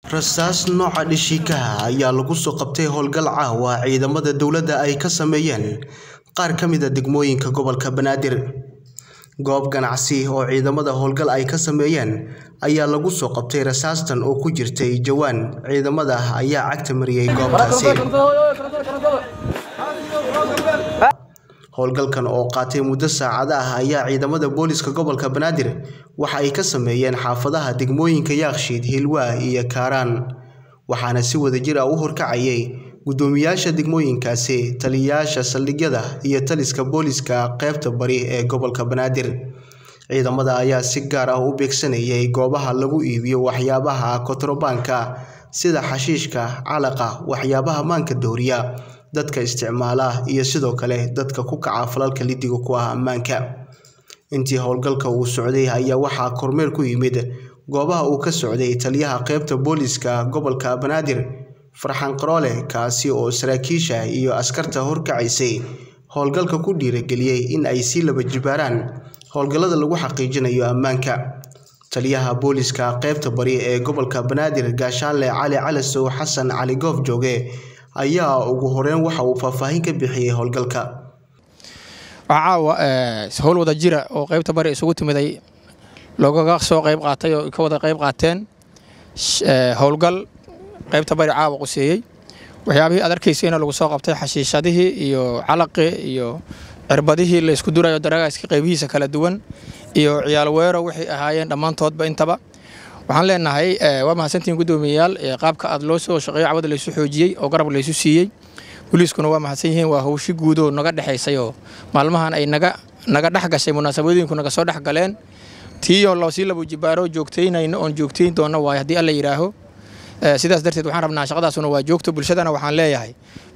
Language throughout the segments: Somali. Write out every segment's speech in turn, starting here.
rasaas nooca dhishikaha ayaa lagu soo qabtay howlgal caawa ciidamada dowladda ay ka sameeyeen qaar ka mid a degmooyinka gobolka banaadir goob ganacsi oo ciidamada howlgal ay ka sameeyeen ayaa lagu soo qabtay rasaastan oo ku jirtay jawaan ciidamada ayaa cagta mariyey goobtaasi howlgalkan oo qaatay muddo saacada ah ayaa ciidamada booliska gobolka banaadir waxa ay ka sameeyeen xaafadaha degmooyinka yaakshiid hilwaa iyo kaaraan waxaana si wadajir ah u horkacayay guddoomiyaasha degmooyinkaasi taliyayaasha saldhigyada iyo taliska booliska qeybta bari ee gobolka banaadir ciidamada ayaa si gaar ah u beegsanayay goobaha lagu iibiyo waxyaabaha kotrobaanka sida xashiishka calaqa waxyaabaha maanka dooriya dadka isticmaala iyo sidoo kale dadka ku kaca falalka lidiga ku ah ammaanka intii howlgalka uu socday ayaa waxaa kormeer ku yimid goobaha uu ka socday taliyaha qeybta booliska gobolka banaadir farxan qaroole kaasi oo saraakiisha iyo askarta horkacaysay howlgalka ku dhiirageliyey in ay sii laba jibaaraan howlgallada lagu xaqiijinayo ammaanka taliyaha booliska qeybta bari ee gobolka banaadir gaashaanle cali calasow xasan cali goof jooge ayaa ugu horeyn waxa uu faahfaahin ka bixiyey howlgalka waxaa caawa howl wada jira oo qaybta bari isugu timiday loogaga soo qayb qaatay oo ka wada qayb qaateen howlgal qaybta bari caawa quseeyey waxyaabihii aad arkaysayna lagu soo qabtay xashiishadihii iyo calaqii iyo cirbadihii la isku durayo daragaaska qaybihiisa kala duwan iyo ciyaal weero waxay ahaayeen dhammaantoodba intaba waxaan leenahay waa mahadsantihiin guddoomiyayaal qaabka aad loo soo shaqeeyo cawada laysu xoojiyey oo garab laysu siiyey booliiskuna waa mahadsan yihiin waa howshi guudoo naga dhexaysay oo maalmahan ay naga naga dhex gashay munaasabadooyinku naga soo dhex galeen tiioo loosii labo jibaaro joogtaynayno oon joogtayn doonno waayo haddii alla yidhaaho sidaas darteed waxaan rabnaa shaqadaasuna waa joogto bulshadana waxaan leeyahay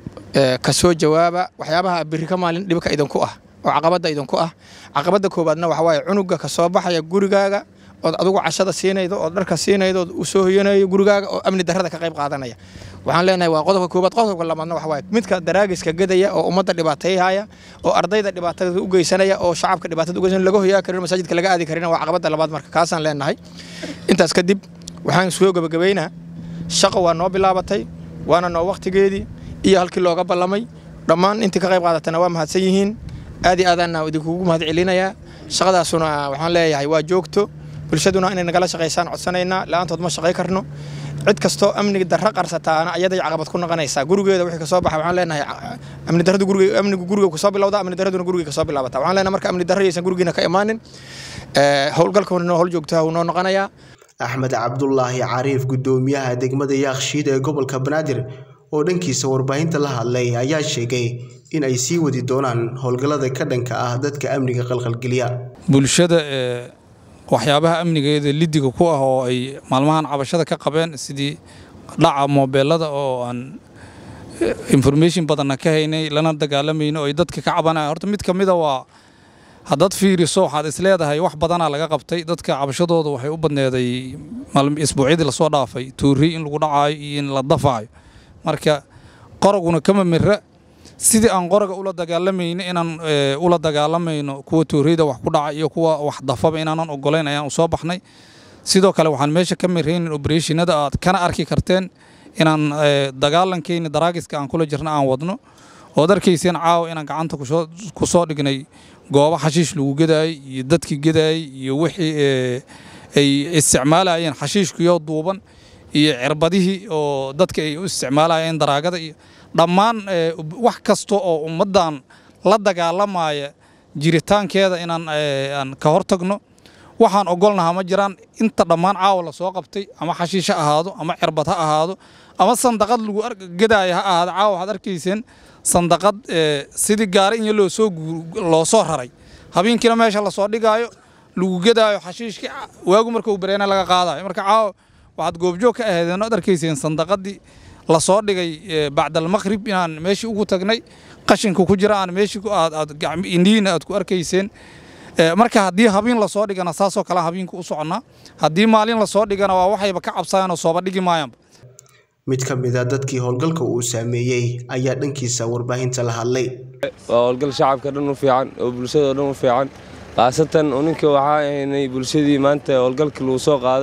ka soo jawaaba waxyaabaha biri ka maalin dhibka idinku ah oo caqabadda idinku ah caqabadda koowaadna waxa waaye cunuga ka soo baxaya gurigaaga ood adigu cashada siinaydo ood dharka siinaydo ood u soo hoyanayo gurigaaga oo amni darrada ka qayb qaadanaya waxaan leenahay waa qodobka koowaad qodobka labaadna waxa waaye midka daraagiska gadaya oo ummadda dhibaateeyhaya oo ardayda dhibaatada u geysanaya oo shacabka dhibaatada u geysanaya laga hoyaa karin masaajidka laga aadi karin waa caqabadda labaad marka kaasaan leenahay intaas kadib waxaan soo gabagabaynaa shaqo waa noo bilaabatay waana noo wakhtigeedii iyo halkii looga ballamay dhammaan intii ka qayb qaadatana waa mahadsan yihiin aad iyo aadaanna idinkugu mahad celinayaa shaqadaasuna waxaan leeyahay waa joogto bulshaduna inay nagala shaqaysaan codsanaynaa la-aantood ma shaqay karno cid kastoo amniga darro qarsataana ayaday caqabad ku noqonaysaa gurigeeda wixii kasoo baxa waxaan leenahay amni darradu guriga amnigu guriga kasoo bilowda amni darraduna guriga kasoo bilaabata waxaan leenahay marka amni darro yaysan gurigiina ka imaanin howlgalkuna noo howl joogtaha wuu noo noqonayaa axmed cabdulaahi cariif guddoomiyaha degmada yaakshiid ee gobolka banaadir oo dhankiisa warbaahinta la hadlay ayaa sheegay in ay sii wadi doonaan howlgallada ka dhanka ah dadka amniga qalqalgeliya bulshada ee waxyaabaha amnigeeda lidiga ku ah oo ay maalmahan cabashada ka qabeen sidii dhaca moobeelada oo aan information badanna ka haynay lana dagaalamayno oo ay dadka ka cabanaya horta mid ka mida waa haddaad fiiriso waxaad isleedahay wax badanaa laga qabtay dadka cabashadooda waxay u badneeday isbuucyadii lasoo dhaafay tuuri in lagu dhacaayo iyo in la dafaayo marka qoraguna kama mira sidii aan qoraga ula dagaalamayno inaan ula dagaalamayno kuwa tuuriyada wax ku dhaca iyo kuwa wax dafaba inaanan ogolayn ayaan usoo baxnay sidoo kale waxaan meesha ka miraynin obereshinada aad kana arki karteen inaan dagaalankeyni daraagiska aan kula jirna aan wadno ood arkayseen caawa inaan gacanta ku soo dhignay goobo xashiish lagu gedaayey iyo dadkii gedaayey iyo wixii ay isticmaalayeen xashiishkiyo duuban iyo cirbadihii oo dadka ay u isticmaalayeen daraagada iyo dhammaan wax kasta oo ummaddan la dagaalamaya jiritaankeeda inaan aan ka hor tagno waxaan ogolnahaa ma jiraan inta dhammaan caawa la soo qabtay ama xashiish ha ahaado ama cirbad ha ahaado ama sandaqad lagu gedaaya ha ahaado caawa waxaad arkayseen sandaqad sidii gaari in loosoo loo soo raray habeenkiina meesha lasoo dhigaayo lagu gedaayo xashiishkii waagu marka uu bareena laga qaadayo marka caawa waxaad goobjoog ka ahaydeen oad arkayseen sandaqadii lasoo dhigay bacdalmaqrib inaan meeshii ugu tagnay qashinka ku jira aan meeshii indhihiina aad ku arkayseen marka haddii habeen lasoo dhigana saasoo kale habeenka u soconnaa haddii maalin lasoo dhigana waa waxayba ka cabsayaanoo sooba dhigi maayaanba mid ka mid a dadkii howlgalka uu saameeyey ayaa dhankiisa warbaahinta la hadlay waa howlgal shacabka dhan u fiican oo bulshada dhan u fiican khaasatan uninka waxaa ahaynay bulshadii maanta howlgalkii lagu soo qaaday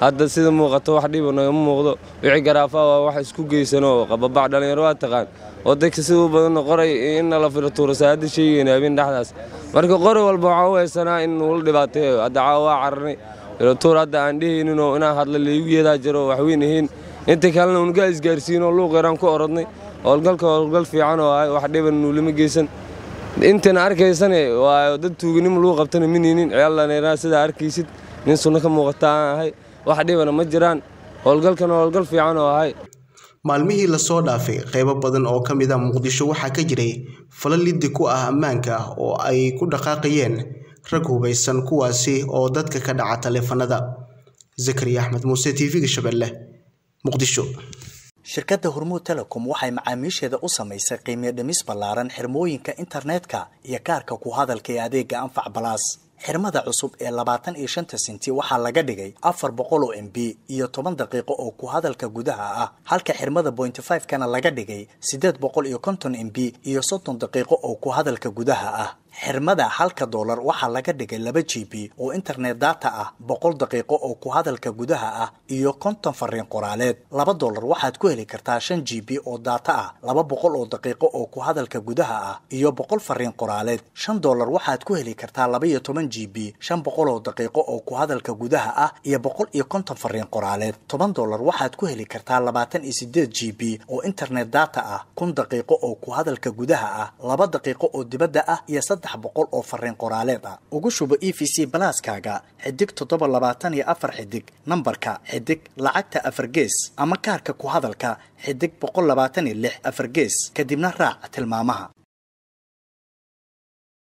hadda sida muuqato wax dhiba nagama muuqdo wixii garaafaa waa wax isku geysanoo qababac dhallinyaro waa taqaan oo dadka sida u badanna qoray in nala filo tuurasa hadda sheegayna habeen dhexdaas marka qori walba waxaa u haysanaa in nuula dhibaateeyo hadda caawa waa cararnay tuur hadda aan dhehayninoo inaan hadla laygu yeedaa jiro waxweyn ahayn inta kalena unaga isgaarsiinoo luuq yaraan ku orodnay howlgalka howlgal fiican oo ahay wax dhiban nuulama geysan intana arkaysane waa dad tuuganimo lagu qabtana mininin ciyaallanaa sidaa arkaysid nin sunno ka muuqata aan ahay wax dhibana ma jiraan howlgalkana howlgal fiican oo ahay maalmihii lasoo dhaafay qaybo badan oo ka mid a muqdisho waxaa ka jiray fala liddi ku ah ammaanka oo ay ku dhaqaaqayeen rag hubaysan kuwaasi oo dadka ka dhaca taleefanada zakariya axmed muuse t v-ga shabeelle muqdisho shirkadda hormuud telecom waxay macaamiisheeda u samaysay qiimiyo dhimis ballaaran xirmooyinka internetka iyo kaarka ku hadalka ee adeega anfac balaas xirmada cusub ee labaatan iyo shanta senti waxaa laga dhigay afar boqol oo m b iyo toban daqiiqo oo ku hadalka gudaha ah halka xirmada bointy five kana laga dhigay siddeed boqol iyo konton m b iyo soddon daqiiqo oo ku hadalka gudaha ah xirmada halka doolar waxaa laga dhigay laba g b oo internet data ah boqol daqiiqo oo ku hadalka gudaha ah iyo konton fariin qoraaleed laba doolar waxaad ku heli kartaa shan g b oo data ah laba boqol oo daqiiqo oo ku hadalka gudaha ah iyo boqol fariin qoraaleed shan doolar waxaad ku heli kartaa laba iyo toban g b shan boqol oo daqiiqo oo ku hadalka gudaha ah iyo boqol iyo konton fariin qoraaleed toban doolar waxaad ku heli kartaa labaatan iyo sideed g b oo internet data ah kun daqiiqo oo ku hadalka gudaha ah laba daqiiqo oo dibadda ah iyo saddex boqol oo fariin qoraaleed ah ugu shubo e v c balaaskaaga xidig toddoba labaatan iyo afar xidig nambarka xidig lacagta afar gees ama kaarka ku hadalka xidig boqol labaatan iyo lix afar gees kadibna raac tilmaamaha